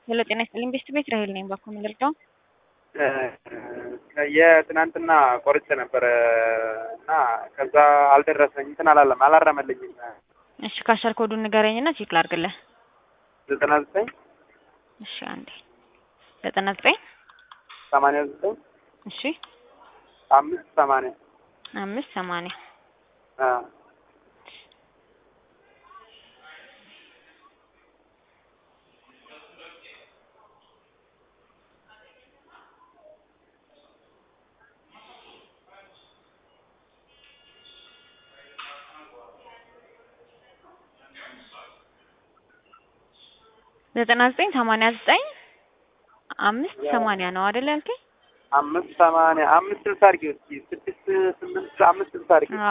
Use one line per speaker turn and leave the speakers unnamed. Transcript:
ሄሎ ጤና ይስጥልኝ ቤስት ቤት ራሄል ነኝ። ባኮ ምልርዳው
የትናንትና ቆርጬ ነበረ እና ከዛ አልደረሰኝ እንትን አላለም አላረመልኝም።
እሺ ካሸር ኮዱን ንገረኝና ቼክ ላድርግልህ።
ዘጠና ዘጠኝ
እሺ አንዴ ዘጠና ዘጠኝ
ሰማንያ ዘጠኝ
እሺ
አምስት ሰማንያ
አምስት ሰማንያ
አዎ
ዘጠና ዘጠኝ ሰማንያ ዘጠኝ አምስት ሰማንያ ነው አይደል ያልከኝ?
አምስት ሰማንያ አምስት ስልሳ አድርጊው እስኪ ስድስት ስምንት አምስት ስልሳ አድርጊው